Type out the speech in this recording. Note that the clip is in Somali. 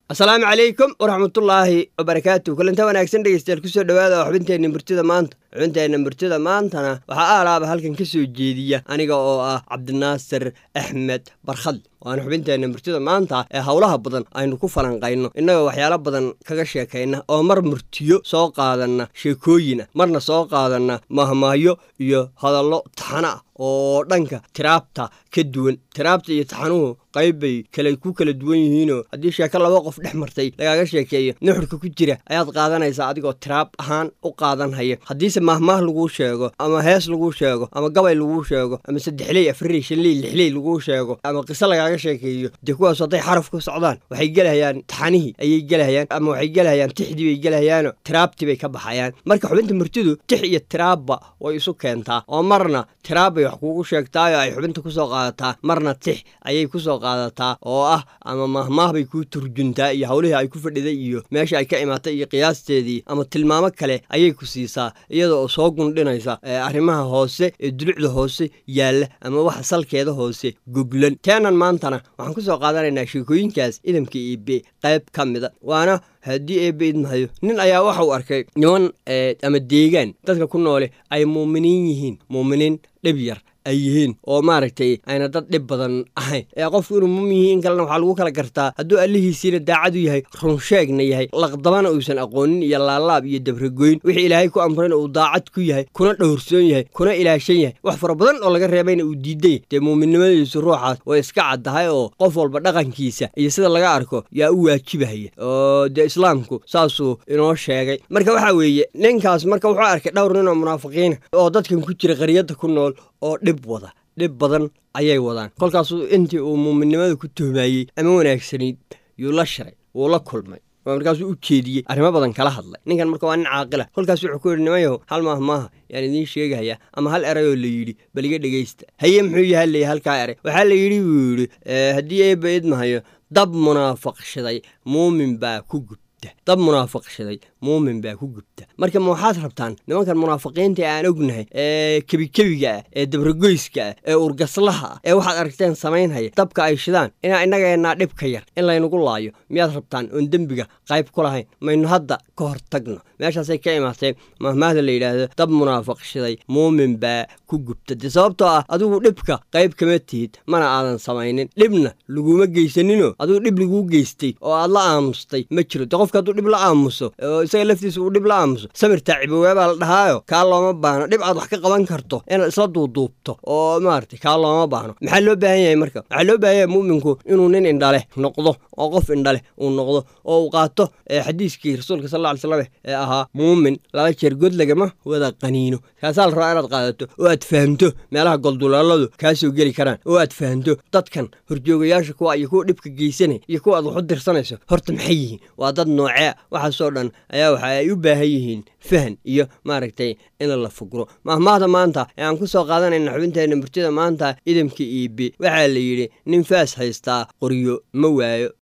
asalaamu calaykum waraxmatullaahi wabarakaatu kulanta wanaagsan dhegeystayaal kusoo dhawaada oo xubinteenna murtida maanta xubinteenna murtida maantana waxaa aalaaba halkan ka soo jeediya aniga oo ah cabdinaasir axmed barkhadle waana xubinteenna murtida maanta ee howlaha badan aynu ku falanqayno innagoo waxyaalo badan kaga sheekayna oo mar murtiyo soo qaadanna sheekooyina marna soo qaadanna mahmahyo iyo hadallo taxana ah oo dhanka tiraabta ka duwan tiraabta iyo taxanuhu qayb bay kale ku kala duwan yihiinoo haddii sheeko laba qof dhex martay lagaaga sheekeeyo nuxurka ku jira ayaad qaadanaysaa adigoo tiraab ahaan u qaadanhaya haddiise mahmaah laguu sheego ama hees laguu sheego ama gabay laguu sheego ama saddexley afarley shanley lixley laguu sheego ama qiso lagaaga sheekeeyo dee kuwaas hadday xaraf ku socdaan waxay gelahayaan taxanihii ayay gelahayaan ama waxay gelahayaan tixdii bay gelahayaanoo tiraabtii bay ka baxayaan marka xubinta murtidu tix iyo tiraabba way isu keentaa oo marna tiraab bay wax kuugu sheegtaayoo ay xubinta kusoo qaadataa marna tix ayay kusoo qaadataa oo ah ama mahmaah bay kuu turjuntaa iyo howlihii ay ku fadhiday iyo meesha ay ka imaatay iyo qiyaasteedii ama tilmaamo kale ayay ku siisaa iyada oo soo gundhinaysa arrimaha hoose ee dulucda hoose yaalla ama waxa salkeeda hoose goglan teenan maantana waxaan ku soo qaadanaynaa sheekooyinkaas idamka iibe qayb ka mida waana haddii eebbe idmahayo nin ayaa waxa uu arkay niman ama deegaan dadka ku noole ay muuminiin yihiin muuminiin dhib yar ay yihiin oo maaragtay ayna dad dhib badan ahayn ee qofku inuu mumin yihi in kalena waxaa lagu kala gartaa hadduu allihiisiina daacadu yahay runsheegna yahay laqdabana uusan aqoonin iyo laalaab iyo dabragoyn wixii ilaahay ku amrayna uu daacad ku yahay kuna dhowrsoon yahay kuna ilaashan yahay wax fara badan oo laga reebayna uu diiday dee muuminnimadiisu ruuxaas way iska caddahay oo qof walba dhaqankiisa iyo sida laga arko yaa u waajibahaya oo dee islaamku saasuu inoo sheegay marka waxaa weeye ninkaas marka wuxuu arkay dhowr nin oo munaafiqiina oo dadkan ku jira qaryadda ku nool oo dhib wada dhib badan ayay wadaan kolkaasuu intii uu muuminnimada ku tuhmaayey ama wanaagsanayd yuu la shiray wuu la kulmay markaasuu u jeediyey arrimo badan kala hadlay ninkan marka waa nin caaqila kolkaas wuxuu ku yidhi nimayahow hal maah maaha yaan idiin sheegahayaa ama hal erayoo la yidhi bal iga dhegaysta haye muxuu yaha leeya halkaa eray waxaa la yidhi buu yidhi haddii eebba idmahayo dab munaafaqshaday muumin baa ku gubta dab munaafaqshaday muumin baa ku gubta marka ma waxaad rabtaan nimankan munaafiqiinta aan ognahay ee kebikebiga ah ee dabragoyska ah ee urgaslaha ah ee waxaad aragteen samaynhaya dabka ay shidaan inaa innageenaa dhibka yar in laynagu laayo miyaad rabtaan oon dembiga qayb ku lahayn maynu hadda ka hor tagno meeshaasay ka imaatee mahmaahda la yidhaahdo dab munaafaqshaday muumin baa ku gubta dee sababtoo ah adigu dhibka qayb kama tihid mana aadan samaynin dhibna laguma geysaninoo adigu dhib laguu geystay oo aad la aamustay ma jiro de qofka hadduu dhib la aamuso oo isaga laftiisa uu dhib la aamuso samir taacibowe baa la dhahaayo kaa looma baahno dhib aad wax ka qaban karto inaad isla duuduubto oo maaragtay kaa looma baahno maxaa loo baahan yahay marka waxaa loo baahan yahay mu'minku inuu nin indhaleh noqdo oo qof indhaleh uu noqdo oo uu qaato xadiiskii rasuulka sal alla alay slam ee ahaa muumin laba jeer god lagama wada qaniino kaasaa la rabaa inaad qaadato oo aad fahamto meelaha golduleeladu kaa soo geli karaan oo aad fahamto dadkan horjoogayaasha kuwa iyo kuwa dhibka geysanay iyo kuwa aad wax u dirsanayso horta maxay yihiin waa dad noocee waxaasoo dhan ayaa waxa ay u baahan yihiin fahan iyo maaragtay in la fugro mahmaahda maanta ee aan ku soo qaadanayna xubinteenna murtida maanta idamka iibi waxaa la yidhi nin faas haystaa qoryo ma waayo